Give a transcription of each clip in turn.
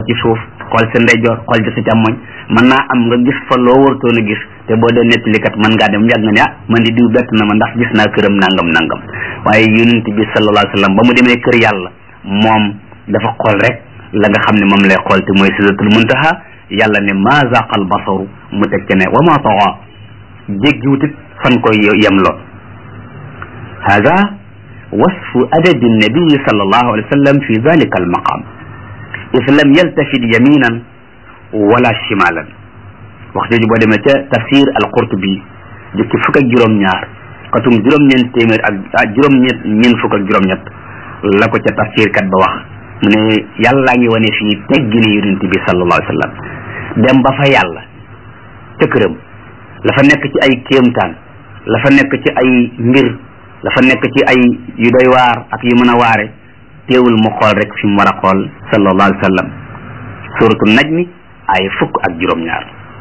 ci suuf xool sa ndeyjoor xool ci sa càmmoñ mën naa am nga gis fa loo wartoon a gis te boo dee nettalikat mën ngaa dem yàgg nga ne ah man di diw bett na ma ndax gis naa këram nangam nangam waaye yonent bi sallallahu alayhi wa sallam ba mu demee kër yàlla moom dafa xool rek la nga xam ne moom lay xool te mooy sidratul muntaha yàlla ne ma zaqal basaru mu teg ca ne wa ma tawa jéggiwutit fan koy yemloo hada wasfu adabi nabii sallallahu alayhi wa sallam fi dalika almaqam if lam yaltafit yaminan wala shimalan wax jooju boo demee ca tafsir al-Qurtubi jukki fukk ak juróom-ñaar xatum juróom-ñeent téeméer ak juróom-ñett ñeent fukk ak juróom-ñett la ko ca tafsir kat ba wax mu ne yàllaa ngi wane fii teggini yonent bi sallallahu alayhi wa sallam dem ba fa yàlla ca këram la fa nekk ci ay kéemtaan la fa nekk ci ay mbir la fa nekk ci ay yu doy waar ak yu mën a waare teewul mu xool rek fi mu war a xool sallallahu alayhi wa sallam suratu najmi ay fukk ak juróom-ñaar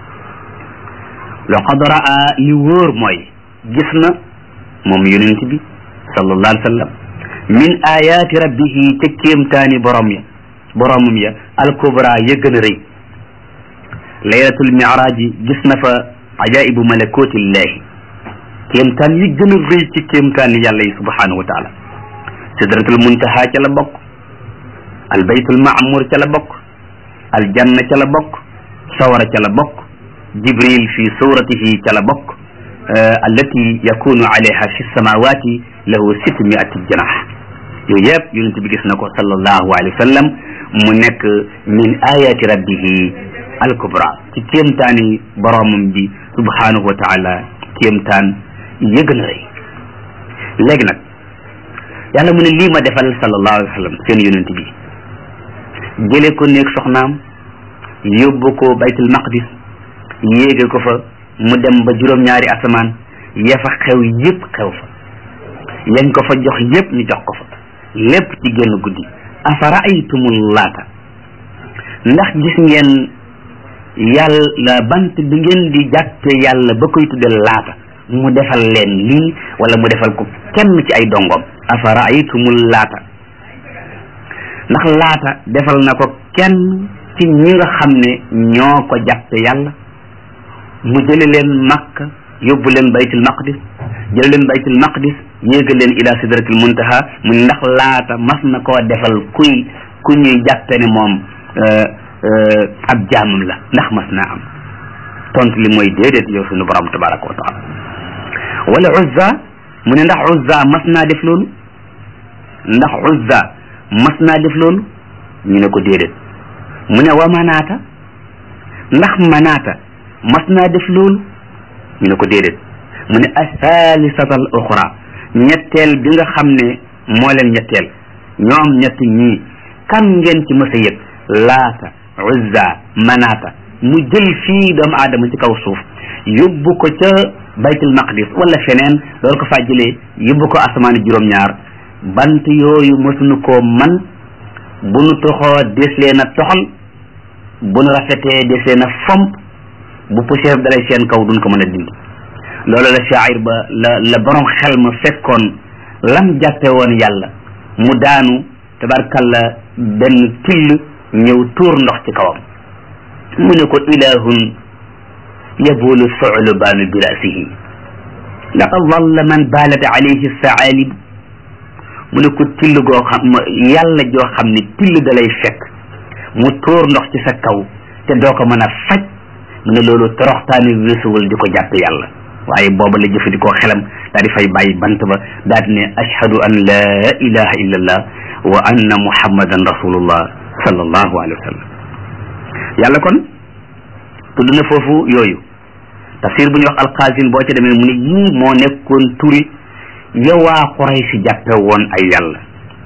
laqad raa li wóor mooy gis na moom yonent bi sallallahu alayhi wa sallam min ayaati rabbihi ca kéemtaani borom ya boromam ya alkubra ya gën a rëy laylatul miraaj yi gis na fa ajaibu malakotillahi kéemtaan yi gën a rëy ci kéemtaani yàlla yi subhanahu wa taala sidratul muntaha ca la bokk albaytul maamur ca la bokk aljanna ca la bokk sawara ca la bokk jibril fi suratihi ca la bokk allati yakunu alayha fi samawati lahu sitt miati janax yooyu yëpp yonent bi gis na ko sallallahu alayhi wa sallam mu nekk min ayati rabbihi alkubra ci kéemtaani boromam bi subhanahu wa taala kéemtaan yëgën a rëy léegi nag yàlla mu ne lii ma defal sallallahu alayhi wa sallam seen yonent bi jële ko néeg soxnaam yóbbu ko baytul maqdis yéege ko fa mu dem ba juróom-ñaari asamaan ya fa xew yëpp xew fa yañ ko fa jox yëpp ñu jox ko fa lépp ci génn guddi afara aytumul laata ndax gis ngeen yàlla bant bi ngeen di jàppe yàlla ba koy tudde laata mu defal leen lii wala mu defal ko kenn ci ay dongoom afara aytumul laata ndax laata defal na ko kenn ci ñi nga xam ne ñoo ko jàppe yàlla mu jële leen makka yóbbu leen baytul maqdis jële leen baytul maqdis yéegal leen ila sidratil muntaha mu ndax laata mas na koo defal kuy ku ñuy jàppe ne moom ab jaamam la ndax mas naa am tontu li mooy déedéet yow suñu borom tabaraka wa taala wala uzza mu ne ndax uzza mas naa def loolu ndax uzza mas naa def loolu ñu ne ko déedéet mu ne wa manaata ndax manaata mas naa def loolu ñu ne ko déedéet mu ne athalisata al oxra ñetteel bi nga xam ne moo leen ñetteel ñoom ñett ñii kan ngeen ci mës a yëg laata uzza manaata mu jël fii doomu aadama ci kaw suuf yóbbu ko ca baytul maqdis wala feneen loolu ko faa jëlee yóbbu ko asamaani juróom-ñaar bant yooyu mësuñu koo man bu nu toxoo des leen a toxal bu nu rafetee des leen a fomp bu poussière dalay seen kaw duñ ko mën a dindi loolu la shaayir ba la la borom xel ma fekkoon lam jàppe woon yàlla mu daanu tabarkalla benn till ñëw tuur ndox ci kawam mu ne ko ilahun yabulu sulubaanu bi rasihi laqad dalla man baalat alayhi saalib mu ne ko till goo xam yàlla joo xam ne till da lay fekk mu tuur ndox ci sa kaw te doo ko mën a faj mu ne loolu toroxtaani weesuwul di ko jàpp yàlla waaye booba la jëfandikoo xelam daal di fay bàyyi bant ba daal di ne ashhadu an la ilaha illa allah wa anna muhammadan rasulullah sallallahu alayhi wa sallam yàlla kon tudd na foofu yooyu tafsir bu ñuy wax alqaasin boo ca demee mu ne yii moo nekkoon turi yowaa Quraysh jàppe woon ay yàlla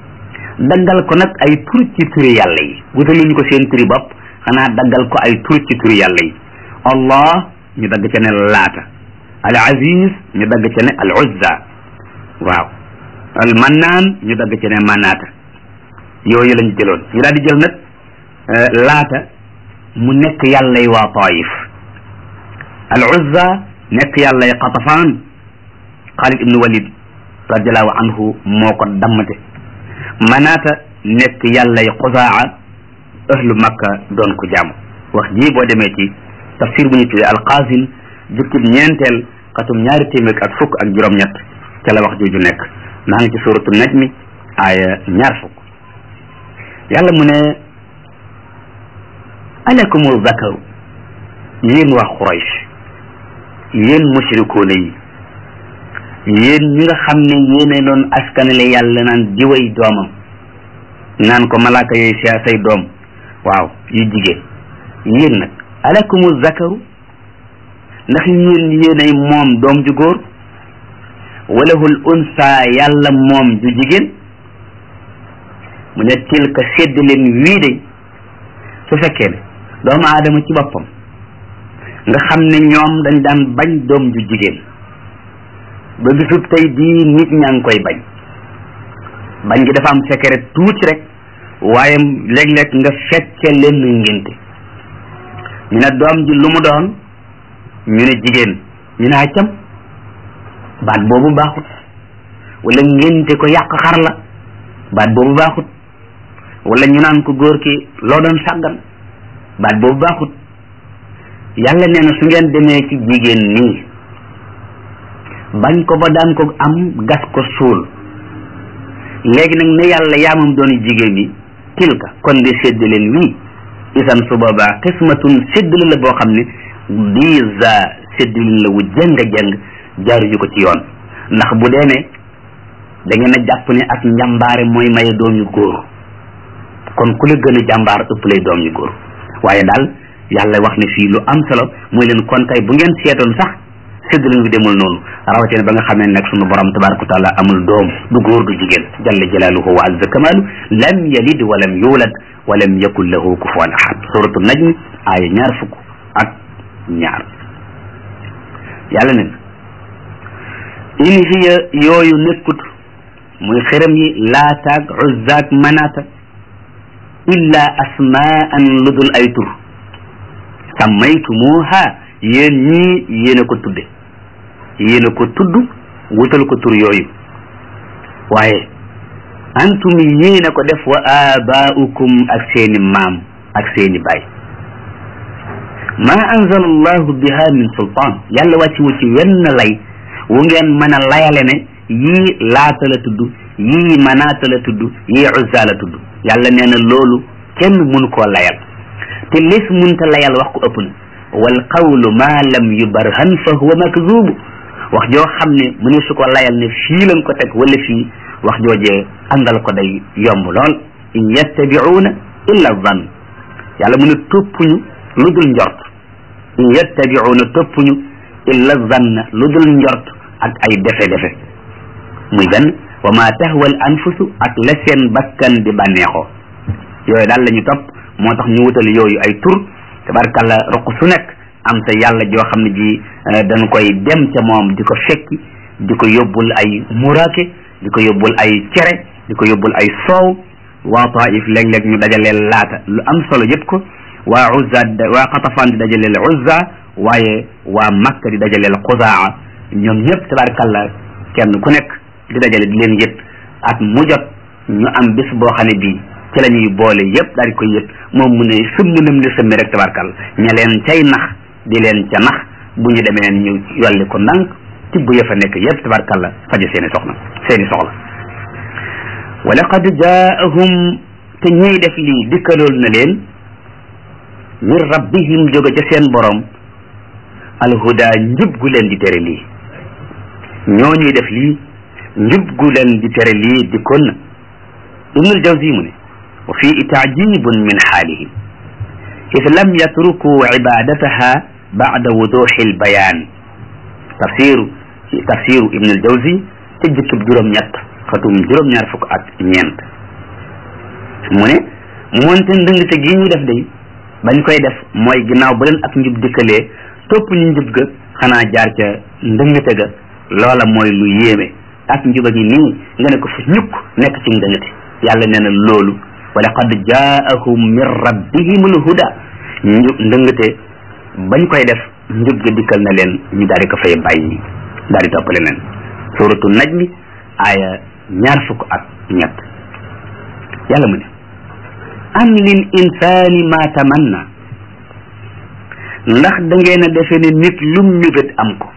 daggal ko nag ay tur ci turi yàlla yi wutaluñu ko seen turi bopp xanaa daggal ko ay tur ci turi yàlla yi allah ñu dagg ca ne laata al aziz ñu dagg ca ne al uzza waaw al mannaan ñu dagg ca ne manaata yooyu lañ jëloon ñu daal di jël nag laata mu nekk yàllay waa taif al uzza nekk yàllay qatafaan xaalid ibnu walid radiallahu anhu moo ko dammate manaata nekk yàllay xuzaa ahlu makka doon ko jaamu wax ji boo demee ci tafsir bu ñu tuddee alqaasim jukkib ñeenteel xatum ñaari téeméer ak fukk ak juróom-ñett ca la wax jooju nekk naa ngi ci suratu najmi aaya ñaar fukk yàlla mu ne alakumu zakaru yéen waa Quraysh yéen mushrikuuna yi yéen ñi nga xam ne yéene doon askanale yàlla naan diway doomam naan ko malaaka yooyu si say doom waaw yu jigéen yéen nag alakumu zakaru ndax yéen yéenay moom doom ju góor walahul unsa yàlla moom ju jigéen mu ne tilka sédd leen wii de su fekkee ne doomu aadama ci boppam nga xam ne ñoom dañ daan bañ doom ju jigéen ba bisub tey bii nit ñaa ngi koy bañ bañ gi dafa am secret tuuti rek waaye léeg-léeg nga fekke leen ngénte ñu ne doom ji lu mu doon ñu ne jigéen ñu ne accam baat boobu baaxut wala ngénte ko yàq xar la baat boobu baaxut wala ñu naan ko góor ki loo doon sàggan baat boobu baaxut yàlla nee na su ngeen demee ci jigéen nii bañ ko ba daan ko am gas ko suul léegi nag ne yàlla yaamam doon jigéen yi tilka kon di sédd leen wii isan su boobaa xismatun séddale la boo xam ne diisa séddalin la wu jëng-jëng jaaruñu ko ci yoon ndax bu dee ne da ngeen a jàpp ne ak njàmbaare mooy maye doom yu góor kon ku la gën a jàmbaar ëpp lay doom yu góor waaye daal yàlla wax ne fii lu am solo mooy leen kon tey bu ngeen seetoon sax séddalin bi demul noonu rawatina ba nga xam ne nag sunu borom tabaraka wa taala amul doom du góor du jigéen jalla jalaaluhu wa azza kamaalu lam yalid wa lam yulad wa lam yakun lahu kufuwan ahad suratu najm aaya ñaar fukk ak ñaar yàlla ne in hiya yooyu nekkut muy xërëm yi laataag uzzaak manaata illa asmaan lu dul ay tur sammaytumuha yéen ñii yéen a ko tudde yéen a ko tudd wutal ko tur yooyu waaye antum yéen a ko def wa abaaukum ak seeni maam ak seeni baay ma anzala allahu biha min sultaan yàlla wàcci wu ci wenn lay wu ngeen mën a layale ne yii laata la tudd yii manaata la tudd yii uzza la tudd yàlla nee na loolu kenn mun koo layal te lis munta layal wax ko ëpp na wal qawlu ma lam yubarhan fa huwa makzubu wax joo xam ne mu ne su ko layal ne fii lañ ko teg wala fii wax joojee àndal ko day yomb lool in yattabi'una illa zann yàlla mu ne toppuñu lu dul njort in yattabi'una toppuñu illa zann lu dul njort ak ay defe-defe muy benn wa ma tahwa al anfusu ak la seen bakkan di bànneexoo yooyu daal la ñu topp moo tax ñu wutal yooyu ay tur tabarkalla roq su nekk am sa yàlla joo xam ne ji dañ koy dem ca moom di ko fekki di ko yóbbul ay muraake di ko yóbbul ay cere di ko yóbbul ay soow waa taif léeg-léeg ñu dajaleel laata lu am solo yëpp ko waa uzza waa xatafaan di dajaleel uzza waaye waa makka di dajaleel xuzaa ñoom ñëpp tabarkalla kenn ku nekk di dajale di leen yët at mu jot ñu am bis boo xam ne bii ci la ñuy boole yëpp daal di koy yët moom mu ne sëmm nam li sëmmi rek tabarkalla ña leen cay nax di leen ca nax bu ñu demee ñu yolli ko ndànk tibb ya fa nekk yëpp tabarkalla faje seeni soxna seeni soxla wa laqad jaahum te ñuy def lii dikkalool na leen min rabbihim jóge ca seen borom alhuda njub gu leen di tere lii ñoo ñuy def lii njub gu leen di tere lii dikkoon na ibnul jawzi mu ne wa fii taajibun min xaalihim إذ لم يتركوا عبادتها بعد وضوح البيان تفسير تفسير ابن الجوزي تجك بجرم نيت فتوم جرم ñaar fukk ak ñeent mu ne moonte ndëngte gi ñu def day bañ koy def mooy ginnaaw ba leen ak njub dikkalee topp ñu njub ga xanaa jaar ca ndëngte ga loola mooy lu yéeme ak njuba gi nii nga ne ko fi ñukk nekk ci ndëngte yàlla nee na loolu wa laqad jaahum min rabbihim alhuda ñu ndëngate bañ koy def njub gi dikkal na leen ñu daal di ko fay bàyyi daal di toppale leen suratu najmi aaya ñaar fukk ak ñett yàlla mu ne am lil insaani ma tamanna ndax da ngeen a defe ne nit lu mébét am ko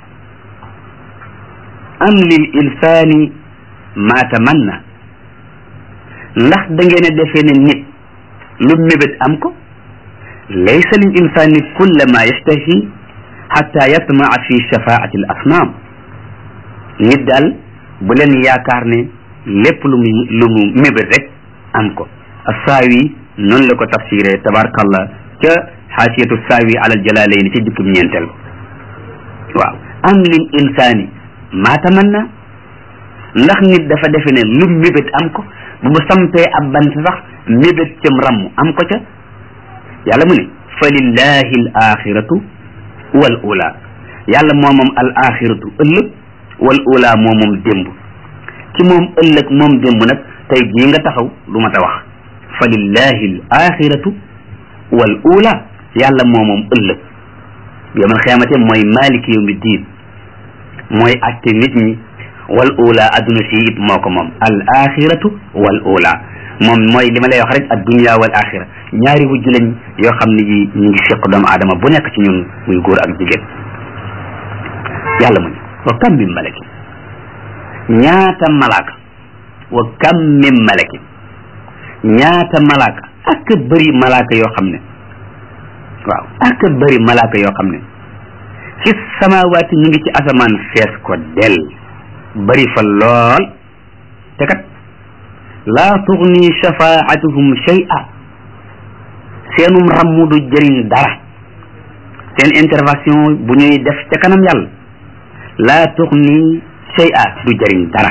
am lil insaani ma tamanna ndax da ngeen a defe ne nit lu mébét am ko laysa lil insaani kulla ma yastahi xatta yatmaa fi shafaati al asnaam nit daal bu leen yaakaar ne lépp lu mu lu mu mébét rek am ko assaawi noonu la ko tafsiré tabarakallah ca xaasiyatu saawi alal jalaalayni ca jukkib ñeenteel waaw am lil insaani maa tamanna ndax nit dafa defe ne lu mébét am ko bu mu sampee ab bant sax mébét cam ramm am ko ca yàlla mu ne fa lillahi al axiratu wal ula yàlla moo moom al axiratu ëllëg wal ula moo moom démb ci moom ëllëg moom démb nag tey jii nga taxaw du ma ta wax fa lillahi al axiratu wal ula yàlla moo moom ëllëg yawmal xiyaamate mooy maliki yawmi diin mooy atte nit ñi wal ula adduna si it moo ko moom al axiratu wal ula moom mooy li ma lay wax rek ad dunia wal axira ñaari wujj lañ yoo xam ne ji ñu ngi seq doomu aadama bu nekk ci ñun muy góor ak jigéen yàlla mu ne wa kam min malakin ñaata malaaka wa kam min malakin ñaata malaaka ak bëri malaaka yoo xam ne waaw ak bëri malaaka yoo xam ne ci samawaati ñu ngi ci asamaan fees ko del bëri fa lool te kat laa tugni shafaatuhum shay'a seenum rammu du jëriñ dara seen intervention bu ñuy def ca kanam yàlla laa tugni shay'a du jëriñ dara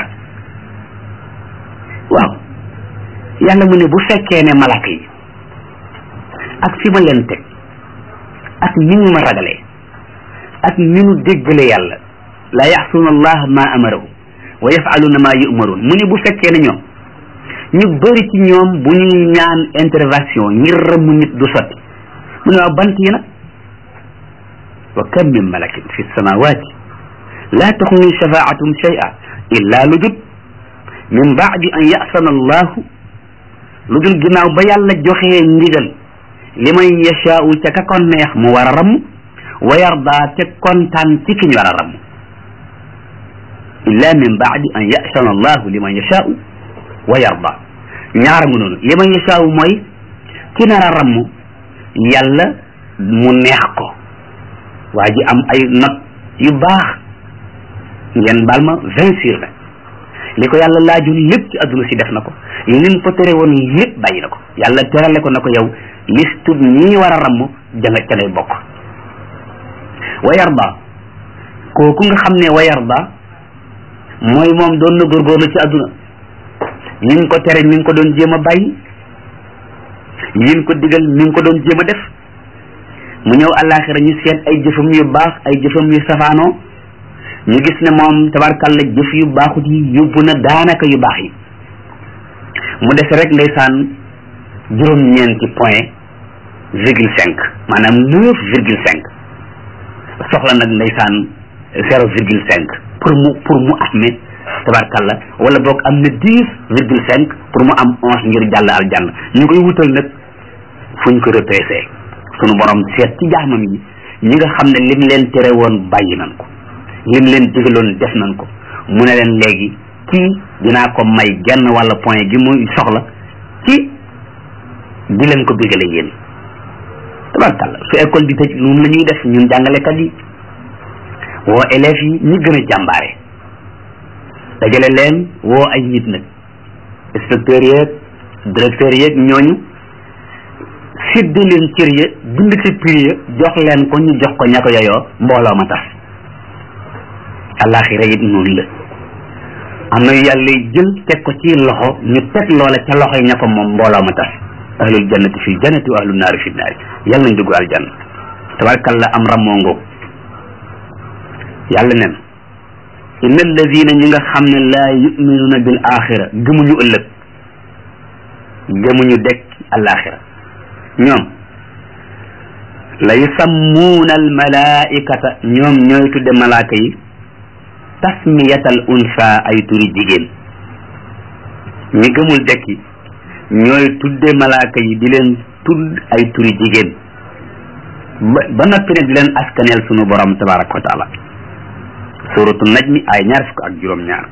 waaw yàlla mu ne bu fekkee ne malaaka yi ak fi ma leen teg ak ni ñu ma ragalee ak ni ñu déggale yàlla la yaxsuuna allah ma amarahu wa yafaluna ma yumaruun mu ne bu fekkee ne ñoom ñu bëri ci ñoom bu ñuy ñaan intervention ngir rëmm nit du sotti mu ne waaw bant yi nag wa kam min malakin fi samawati la tuxni shafaatum shay'a illa lu dul min baadi an yasana allahu lu dul ginnaaw ba yàlla joxee ndigal liman yashaau ca ka kon neex mu war a ramm wa yarda te kontaan ci ki ñu war a ramm illa min baadi an yasana allahu liman yashaau wa yarda ñaara mu noonu liman yashaau mooy ki nar a ramm yàlla mu neex ko waa ji am ay not yu baax ngeen baal ma vingt sur vingt li ko yàlla laajul lépp ci adduna si def na ko lim ko tere woon lépp bàyyi na ko yàlla terale ko na ko yow listub ñii war a ramm janga ca ngay bokk wa yarda kooku nga xam ne wa yarda mooy moom doon na góorgóorlu ci adduna liñ ko tere mi ngi ko doon jéem a bàyyi liñ ko digal mi ngi ko doon jéem a def mu ñëw àllaaxira ñu seet ay jëfam yu baax ay jëfam yu safaanoo ñu gis ne moom tabarkalla jëf yu baaxut yi yóbbu na daanaka yu baax yi mu dese rek ndeysaan juróom-ñeenti point virgule cinq maanaam neuf virgule cinq soxla nag ndeysaan zéro virgule cinq pour mu pour mu amee tabarkalla wala boog am na dix virgule cinq pour mu am onze ngir jàll aljanna ñu koy wutal nag fuñ ko repêché sunu borom seet ci jaamam yi ñi nga xam ne lim leen tere woon bàyyi nan ko lim leen digaloon def nañ ko mu ne leen léegi kii dinaa ko may genn walla point gi muy soxla ci di leen ko bigale yéen tabarkalla su école bi tëj noonu la ñuy def ñun jàngalekat yi woo élèves yi ñi gën a jàmbaare dajale leen woo ay nit nag inspecteurs yeeg directeurs yeeg ñooñu sédde leen cër ya bind ci prix ya jox leen ko ñu jox ko ña ko yeyoo mbooloo ma tas alaxira it noonu la am na yàlla jël teg ko ci loxo ñu teg loola ca loxo yi ña ko moom mbooloo ma tas ahlul jannati fi jannati wa ahlul naari fi naari yàlla nañ dugg aljanna tabarkalla am ramoo ngoog yàlla nen inna alladina ñi nga xam ne laa yuminuuna bil axira gëmuñu ëllëg gëmuñu dekk alaxira ñoom la yusammuuna al malaikata ñoom ñooy tudde malaaka yi tasmiyatal unsa ay turi jigéen ñi gëmul dekki ñooy tudde malaaka yi di leen tudd ay turi jigéen ba ba noppi nag di leen askaneel sunu borom tabaraka wa taala suratu najmi ay ñaar fukk ak juróom-ñaar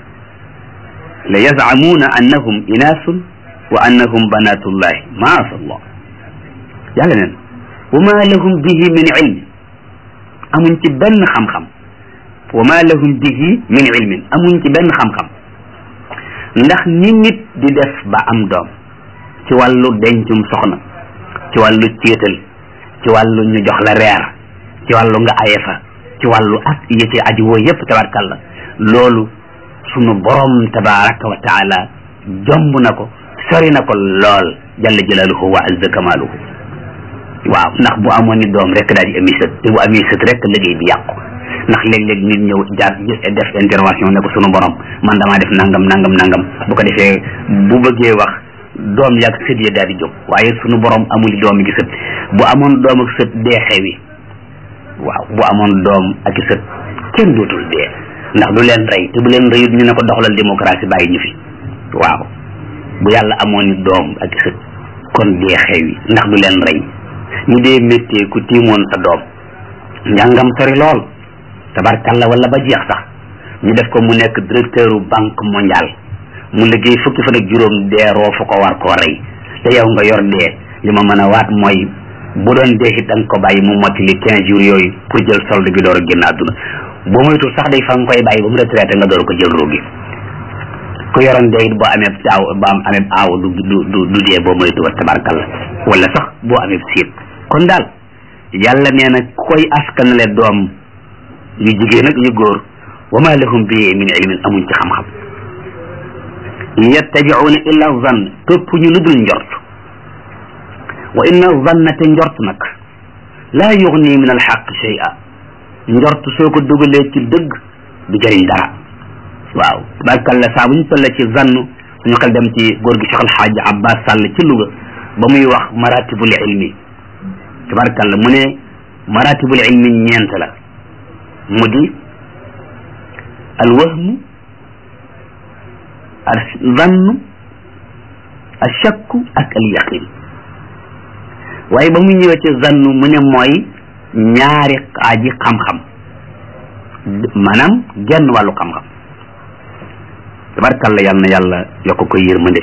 la yazamuuna annahum inaasun wa annahum banatullahi maasa allah yàlla neen wa ma lahum bihi min ilm amuñ ci benn xam-xam wa ma lahum bihi min ilmin amuñ ci benn xam-xam ndax ni nit di def ba am doom ci wàllu dencum soxna ci wàllu céetal ci wàllu ñu jox la reer ci wàllu nga aye fa ci wàllu ak yi ci aju woo yépp tabarkalla loolu sunu borom tabaraka wa taala jomb na ko sori na ko lool jalla jalaaluhu wa azza kamaaluhu waaw ndax bu amoon ni doom rek daal di ami sët te bu ami sët rek liggéey bi yàqu ndax léeg-léeg nit ñëw jaar def intervention ne ko sunu borom man damaa def nangam nangam nangam bu ko defee bu bëggee wax doom yaag sët ya daal di jóg waaye sunu borom amul doom gi sët bu amoon doom ak sët dee xewi waaw bu amoon doom ak sët kenn dootul dee ndax du leen rey te bu leen reyut ñu ne ko doxalal démocratie bàyyi ñu fi waaw bu yàlla amoon ni doom ak sët kon dee xewi ndax du leen rey ñu dee méttee ku tiimoon sa doom njàngam sori lool tabarkalla wala ba jeex sax ñu def ko mu nekk directeur banque mondiale mu liggéey fukki fan ak juróom dee roo fu ko war koo rey te yow nga yor dee li ma mën a waat mooy bu doon dee it da nga ko bàyyi mu mocc li quinze jours yooyu pour jël solde bi door a génn àdduna boo moytul sax day fa nga koy bàyyi ba mu retraité nga door ko jël ruugi ku yoroon dee it boo amee taaw ba am amee aaw du du du du dee boo moytu wa tabarkalla wala sax boo amee siit kon daal yàlla nee na koy askanale doom yu jigéen ak yu góor wa ma lahum bi min ilmin amuñ ci xam-xam yattabi'una illa zann topp ñu lu dul njort wa inna zanna te njort nag laa yugni min alxaq shay'a njort soo ko dugalee ci dëgg du jëriñ dara waaw tabarkalla saa bu ñu tolle ci zann suñu xel dem ci góor gi Cheikh Alxaaji Abbas Sall ci Louga ba muy wax maratibul ilmi tabarkalla mu ne maratibul ilmi ñeent la mu di alwahmu alzannu alshakku ak alyaqin waaye ba mu ñëwee ci zannu mu ne mooy ñaari xaaji xam-xam maanaam genn wàllu xam-xam tabarkalla yal na yàlla yokk ko yërmande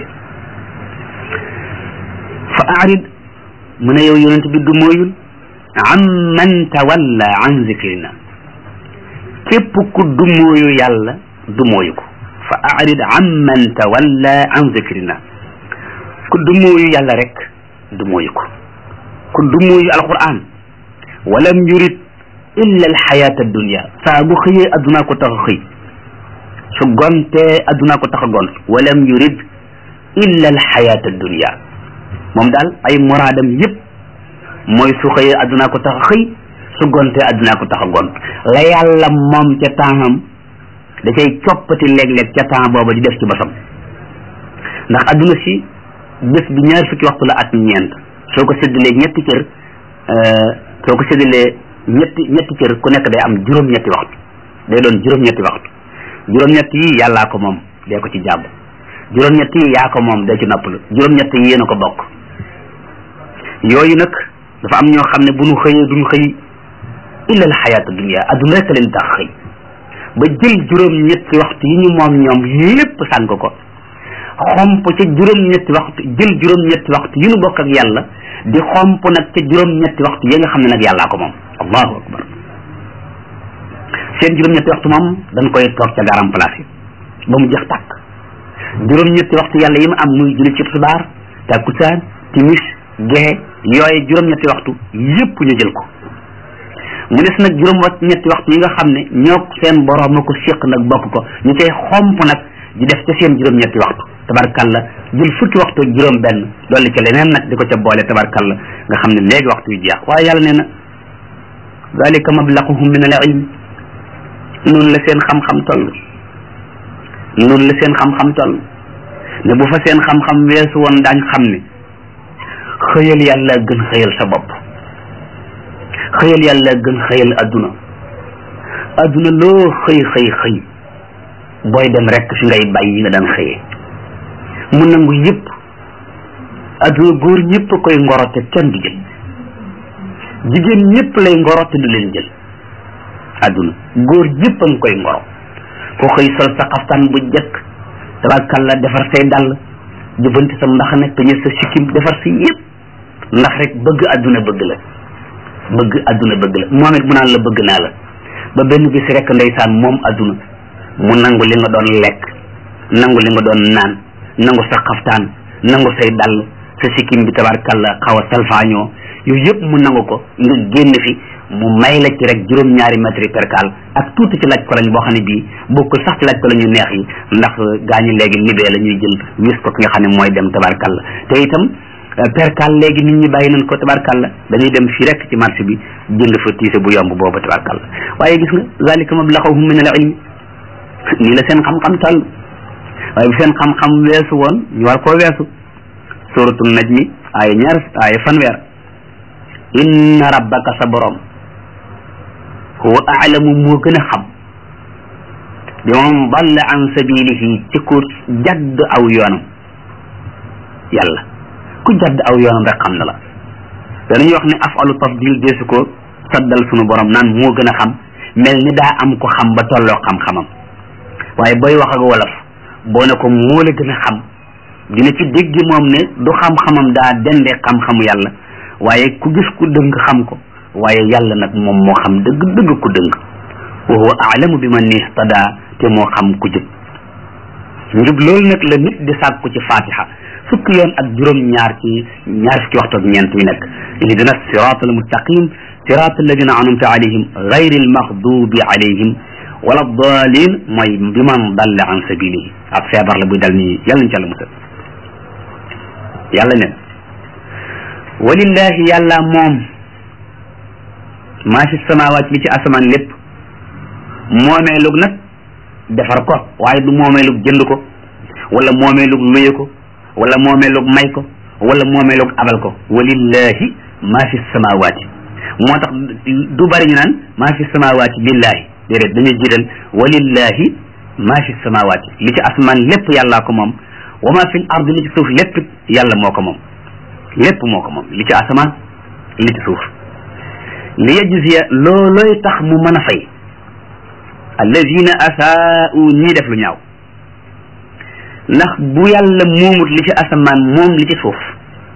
fa arid mu ne yow yonent bi du mooyul an man tawalla an zikrina képp ku du mooyu yàlla du mooyu ko fa arid an man tawalla an zikrina ku du mooyu yàlla rek du mooyu ko ku du mooyu alquran walam yurid illa alxayata dunia saa bu xëyee addunaa ko tax a xëy su gontee addunaa ko tax a gont walam yurid illa alxayata dunia moom daal ay muraadam yëpp mooy su xëyee addunaa ko tax a xëy su gontee addunaa ko tax a gont la yàlla moom ca tempsam da cay coppati léeg-léeg ca temps booba di def ci basam ndax adduna si bés bi ñaar fukki waxtu la at ñeent soo ko séddalee ñetti cër soo ko séddalee ñetti ñetti cër ku nekk day am juróom-ñetti waxtu day doon juróom-ñetti waxtu juróom-ñetti yi yàllaa ko moom dee ko ci jàmm juróom-ñetti yi yaa ko moom dee ci noppalu juróom-ñetti yi yéen a ko bokk yooyu nag dafa am ñoo xam ne bu ñu xëyee duñu xëy illa al xayaata dunia adduna rek leen tax xëy ba jël juróom-ñetti waxtu yi ñu moom ñoom lépp sànk ko xomp ca juróom-ñetti waxtu jël juróom-ñetti waxtu yi ñu bokk ak yàlla di xomp nag ca juróom-ñetti waxtu yi nga xam ne nag yàllaa ko moom allahu akbar seen juróom-ñetti waxtu moom dañ koy toog ca garam place yi ba mu jeex tàkk juróom-ñetti waxtu yàlla yi mu am muy julli ci tisbaar takkusaan timis gexe yooye juróom-ñetti waxtu yépp ñu jël ko mu des nag juróom ñetti waxtu yi nga xam ne ñoo seen borom a ko séq nag bokk ko ñu koy xomp nag di def ca seen juróom-ñetti waxtu tabarkalla jël fukki waxtu ak juróom benn dolli ca leneen nag di ko ca boole tabarkalla nga xam ne léegi waxtu yu jeex waaye yàlla nee na dalika mablaquhum min al ilm noonu la seen xam-xam toll noonu la seen xam-xam toll ne bu fa seen xam-xam weesu woon daañ xam ne xëyal yàlla gën xëyal sa bopp xëyal yàlla gën xëyal adduna adduna loo xëy xëy xëy booy dem rek fi ngay bàyyi yi nga daan xëyee mu nangu yëpp adduna góor ñëpp koy ngoro te kenn du jël jigéen ñëpp lay ngoro te du leen jël adduna góor ñëpp a ngi koy ngoro ko xëy sol sa xaftaan bu jëkk tabarkalla defar say dàll jëbanti sa mbaxana peñe sa sikkim defar si yëpp ndax rek bëgg adduna bëgg la bëgg adduna bëgg la moom it mu naan la bëgg naa la ba benn bis rek ndeysaan moom adduna mu nangu li nga doon lekk nangu li nga doon naan nangu sa xaftaan nangu say dàll sa sikkim bi tabarkalla xaw a salfaañoo yooyu yëpp mu nangu ko nga génn fi mu may la ci rek juróom-ñaari mètre percal ak tuuti ci laaj ko lañ boo xam ne bii bokkul sax ci laaj ko la ñu neex yi ndax gaañu léegi libee la ñuy jël wis ko ki nga xam ne mooy dem tabarkalla te itam percal léegi nit ñi bàyyi nañ ko tabarkalla dañuy dem fii rek ci marché bi jënd fa tiise bu yomb boobu tabarkalla waaye gis nga zalika mablaghum min al ilmi nii la seen xam-xam toll waaye bu seen xam-xam weesu woon ñu war koo weesu suratul najmi ay ñaar ay fanweer inna rabbaka sa borom huwa aalamu moo gën a xam bi man dalla an sabilihi ci ku jadd aw yoonam yàlla ku jadd aw yoonam rek xam na la danañuy wax ne afalu tafdil deesu ko saddal sunu borom naan moo gën a xam mel ni daa am ko xam ba tolloo xam-xamam waaye booy wax ak wolof boo ne ko moo la gën a xam dina ci dégg moom ne du xam-xamam daa dendee xam-xamu yàlla waaye ku gis ku dëng xam ko waaye yàlla nag moom moo xam dëgg dëgg ku dëng wa huwa aalamu bi man ihtada te moo xam ku jub njub loolu nag la nit di sàkku ci fatiha fukki yoon ak juróom ñaar ci ñaar fukki waxtu ak ñeent yu nekk ihdina sirat al mustaqim sirat alladina anamta alayhim gayri al maxdubi alayhim wala dalin mooy bi man dalla an sabilihi ab feebar la buy dal nii yàlla nañ ci àlla musal yàlla ne walillahi yàlla moom maa fi samawaat li ci asamaan lépp moomeelug nag defar ko waaye du moomeelug jënd ko wala moomeelug luye ko wala moomeelug may ko wala moomeelug abal ko walillahi maa fi samawaati moo tax du bari ñu naan maa fi samawaati lillahi déedéet dañuy jiital walillahi maa fi samawaati li ci asamaan lépp yàllaa ko moom wa maa fi l ard li ci suuf lépp yàlla moo ko moom lépp moo ko moom li ci asamaan li ci suuf li yajziya loolooy tax mu mën a fay allazina asaa'u ñii def lu ñaaw ndax bu yàlla moomut li ci asamaan moom li ci suuf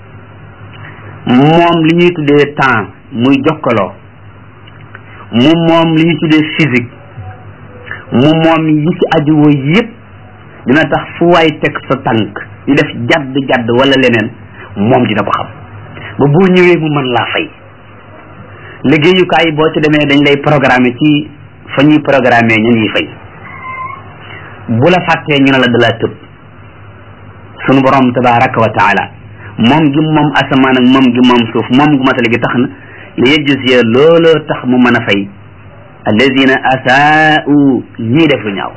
moom li ñuy tuddee temps muy jokkaloo mu moom li ñuy tuddee physique mu moom yi ci ajuwoo yépp dina tax fu waay teg sa tànk di def jadd jadd wala leneen moom dina ko xam ba boo ñëwee mu mën laa fay liggéeyukaay boo ci demee dañ lay programmer ci fa ñuy programmer ñu ñuy fay bu la fàttee ñu ne la dalaa tëb sunu borom tabaraka wa taala moom gi moom asamaan ak moom gi moom suuf moom gu matale gi tax na li yajziya looloo tax mu mën a fay alladina asaa'u ñii def lu ñaaw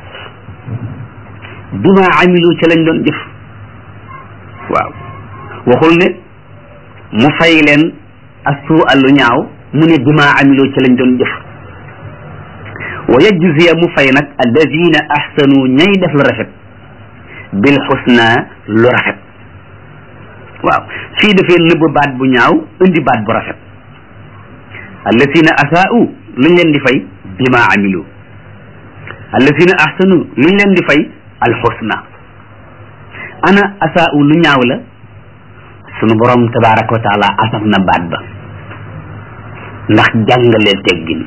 bima amilu ca lañ doon jëf waaw waxul ne mu fay leen asuu lu ñaaw mu ne bima amilu ca lañ doon jëf wa yajziya mu fay nag alladina ahsanu ñay def lu rafet bil xusna lu rafet waaw fii dafee nëbb baat bu ñaaw indi baat bu rafet alladina asaa'u luñ leen di fay bima amilu alladina ahsanu luñ leen di fay alxusna ana asaa'u lu ñaaw la sunu borom tabaraka wa taala asaf na baat ba ndax jàngale teggin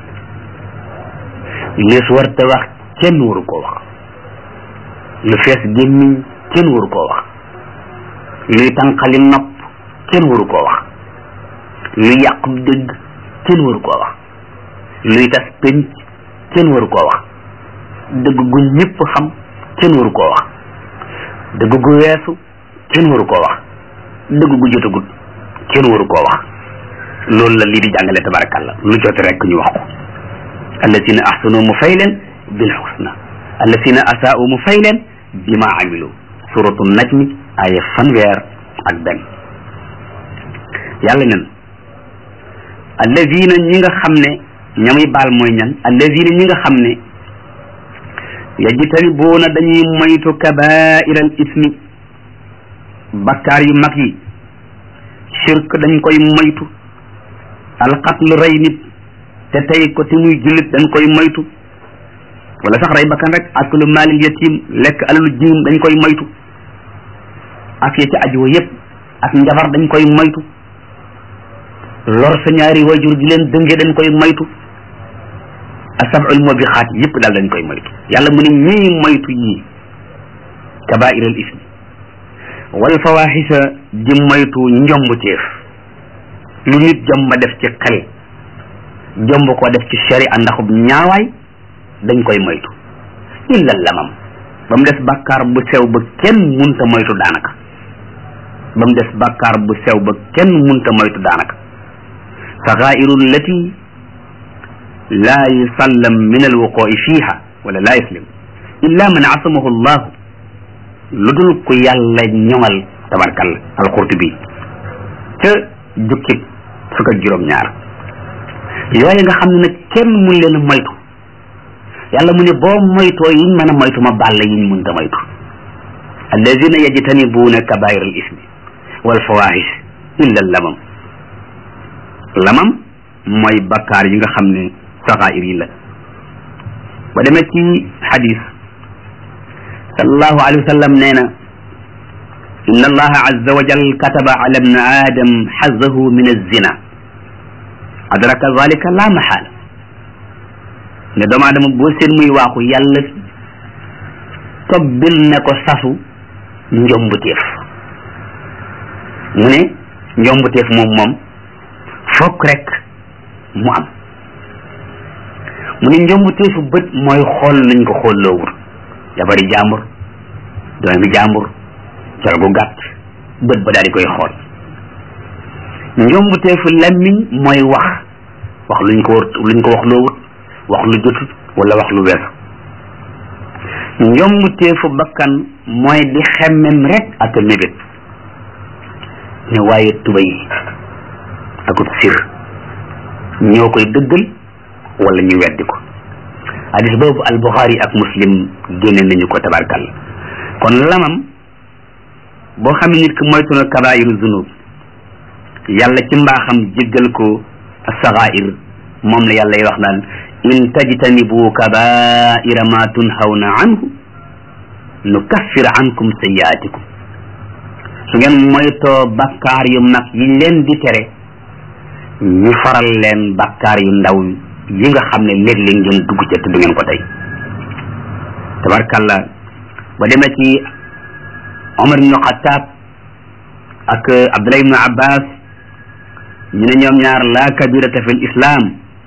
lees war te wax kenn waru koo wax lu fees gémmiñ kenn waru koo wax luy tànqali nopp kenn waru koo wax luy yàqub dëgg kenn waru koo wax luy tas penc kenn waru koo wax dëgg gu ñëpp xam kenn waru koo wax dëgg gu weesu kenn waru koo wax dëgg gu jotagut kenn waru koo wax loolu la lii di jàngale tabarakallah lu jot rek ñu wax ko allasina ahsanu mu fay leen bil xusna allasina asaa'u mu fay leen bima amilu suratu najmi aya fanweer ak benn yàlla nen alladina ñi nga xam ne ñamuy baal mooy ñan alladina ñi nga xam ne yajtanibuuna dañuy moytu kabaira al ismi bakkaar yu mag yi shirk dañ koy moytu alqatl rey nit te tey ko te muy jullit dañ koy moytu wala sax rey bakkan rek aklu maalil yatim lekk alalu jirim dañ koy moytu ak ya ci ajuwa yépp ak njabar dañ koy moytu lor sa ñaari wajur di leen dënge dañ koy moytu asabul mubixaat yépp daal dañ koy moytu yàlla mu ne ñii moytu yii kabair al ismi wal fawaxisa di moytu njomb teef lu nit jomba def ci xel jomb ko def ci sharia ndaxub ñaawaay dañ koy moytu illa lamam ba mu des bàkkaar bu sew ba kenn munta moytu daanaka ba mu des bàkkaar bu sew ba kenn munta moytu daanaka saxairu lati laa yusallam min alwuqui fiha wala laa yuslim illa man asamahu llahu lu dul ku yàlla ñoŋal tabarkalla alqurtubi ca jukki fukk ak juróom ñaar yooyu nga xam ne nag kenn mun leen a moytu yàlla mu ne boo moytoo yiñ mën a moytu ma bàll yiñ mun ta moytu alladina yajtanibuuna kabair al ismi wal fawahish illa lamam lamam mooy bakkaar yi nga xam ne saxair yi la ba demee ci xadis sallallahu alayhi wa sallam nee na inna allaha azza wa jal kataba ala ibni adam xazahu min alzina adraka zalika la maxaala ne doomu aadama boo seen muy waaxu yàlla tobbil ne ko sasu njombuteef mu ne njombuteef moom moom fokk rek mu am mu ne njombuteefu bët mooy xool nañ ko xoolloowul jabari jàmbur doomi jàmbur col gu gàtt bët ba daal di koy xool njombuteefu lammiñ mooy wax wax luñ ko luñ ko wax loowut wax lu jotut wala wax lu weesu njombuteefu bakkan mooy di xemmem rek ak mébét ne waaye tubay akut sir ñoo koy dëggal wala ñu weddi ko hadis boobu al buxaari ak muslim génne nañu ko tabarkal kon lamam boo xam ne nit ki moytu na kabaayiru zunub yàlla ci mbaaxam jéggal ko saxair moom la yàlla y wax naan in tajtanibu kabaira ma tunhawna anhu nukaffir ankum sayiatikum su ngeen moytoo bakkaar yu mag yi leen di tere ñu faral leen bakkaar yu ndaw yi nga xam ne léeg-léeg ngeen dugg ca te du ngeen ko tey tabarkalla ba demee ci Omar ibnu Xataab ak Abdullah ibnu Abbas ñu ne ñoom ñaar la kabirata fi l islam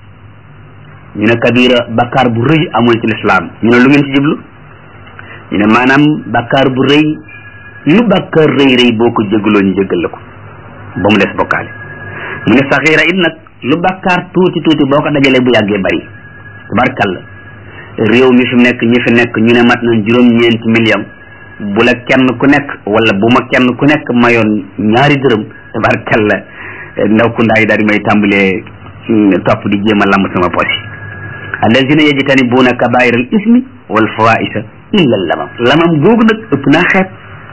ñu ne kabira bakkaar bu rëy amul ci lislaam ñu ne lu ngeen ci jublu ñu ne maanaam bakkaar bu rëy lu bakkaar rëy rëy boo ko jégaloo ñu jégal la ko ba mu des bokkaale mu ne saxiira it nag lu bakkaar tuuti tuuti boo ko dajalee bu yàggee bari tabarkalla réew mi fi nekk ñi fi nekk ñu ne mat nañ juróom-ñeenti million bu la kenn ku nekk wala bu ma kenn ku nekk mayoon ñaari dërëm tabarkalla ndaw ku ndaay daal di may tàmbalee topp di jéem a lamb sama poche allazina yajtanibuna kabair al ismi wal fawaisa illa lamam lamam googu nag ëpp naa xeet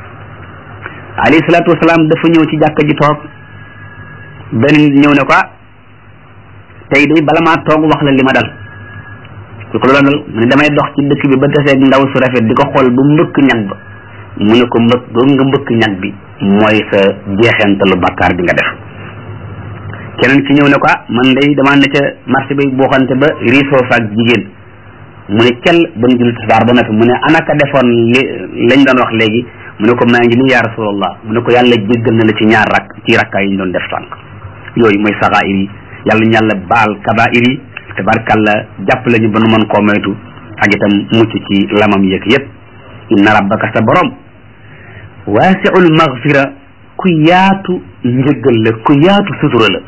alayhi salaatu wasalaam dafa ñëw ci jàkka ji toog benn nit ñëw ne ko ah tey day bala maa toog wax la li ma dal lu ko loolu dal mu ne damay dox ci dëkk bi ba taseeg ndaw su rafet di ko xool ba mbëkk ñag ba mu ne ko mbëkk boobu nga mbëkk ñag bi mooy sa jeexentalu bakkaar bi nga def keneen ki ñëw ne ko ah man day damaa ne ca marché bi boo xamante ba riisoo faak jigéen mu ne cel ba ñu julli tisbaar ba noppi mu ne anaka defoon li lañ doon wax léegi mu ne ko maa ngi nii yaa rasulallah mu ne ko yàlla jéggal na la ci ñaar rak ci rakkaa yi ñu doon def sànq yooyu mooy saxaayir yi yàlla ñu yàlla baal kabaayir yi tabarkalla jàpp lañu ba nu mën koo moytu ak itam mucc ci lamam yeeg yépp inna rabbaka sa borom waasiul magfira ku yaatu njëggal la ku yaatu sutura la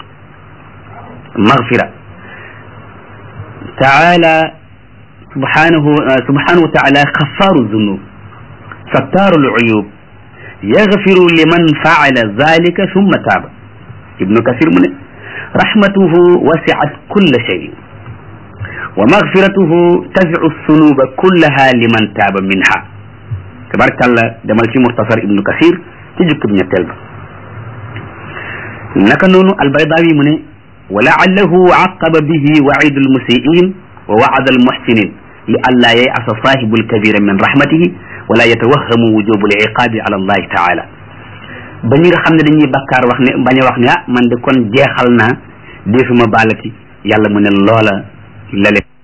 magfira taala subhanahu subhanahu wa taala xafaaru zunub sattaaru luyub yaxfiru liman faala zalika summa taaba ibnu kasir mu ne rahmatuhu wasiat kulla shay wa magfiratuhu tafiu sunuba kullaha liman taaba minha tabarkalla demal ci muxtasar ibnu kasir ci jukkib ñetteel ba naka noonu albaydawi mu ne wa laallahu aqaba bihi waidu almusiin wa waada almuxsinin li allaa yayasa saahibu alkabira min rahmatihi wala yatawahamu wujubu aliqaabi ala allahi taala ba ñi nga xam ne dañuy bakkaar wax ne bañ a wax ne ah man de kon jeexal naa defuma baalati yàlla mu ne loola la leen